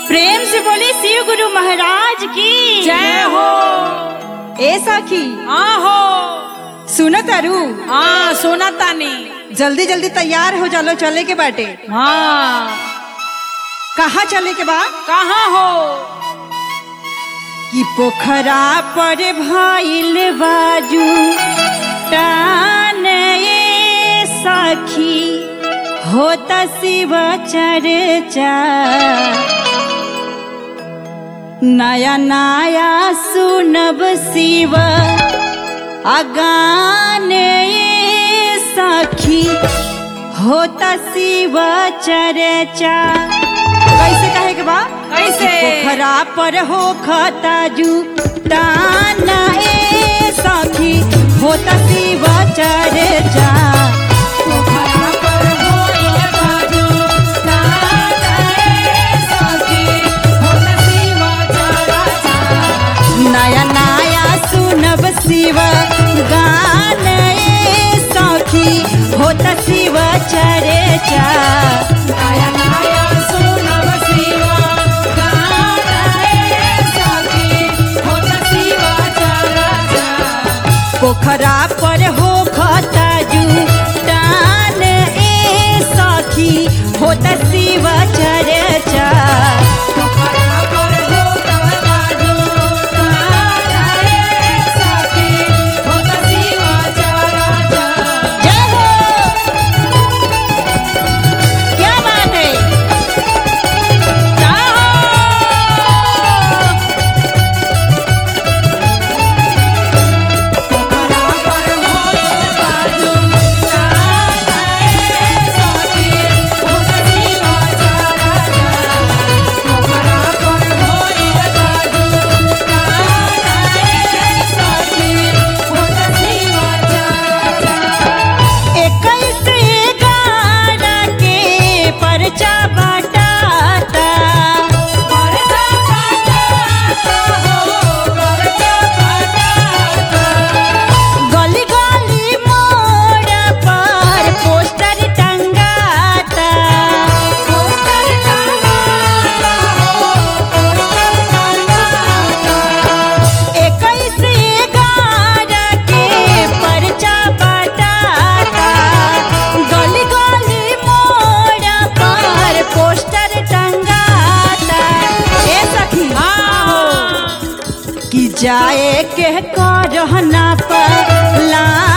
प्रेम से बोले शिव गुरु महाराज की जय हो ए सखी हाँ हो सुनो तारू हाँ सोना तानी जल्दी जल्दी तैयार हो जालो चले के बाटे हाँ कहाँ चले के बा कहाँ हो कि पोखरा पर भइल बाजू टान ए सखी होत शिव चर्चा नया नया सुनब शिव अगान ए सखी होत शिव चर्चा कैसे कहे के बा कैसे पोखरा पर हो खताजू ताना ए सखी होता शिव चर्चा पोखरा पर होइल बाजू, ताना ए सखी, होत शिव चर्चा। नया नया सुनब शिव गान ए सखी होता शिव चर्चा नया नया सुनब शिव गाना ए सखी, होत शिव चर्चा। पोखरा पर हो खताजू तान ए सखी होता शिव चर्चा पोखरा पर होतल बाजू, ताना ए सखी, होत शिव चर्चा। जय हो क्या बात है पोखरा पर होइल बाजू, ताना ए सखी, होत शिव चर्चा। पोखरा पर होइल बाजू, ताना ए सखी, होत शिव चर्चा। इक्कीस ग्यारह के पर्चा बटाता परचा पटाता हो, परचा पटाता। गली गली मोड़ पर पोस्टर टंगाता पोस्टर टंगाता हो, पोस्टर टंगाता। इक्कीस ग्यारह के पर्चा बटाता गली गली मोड़ पर पोस्टर टंगाता ए सखी हाँ, कि जाए के करहना पर ला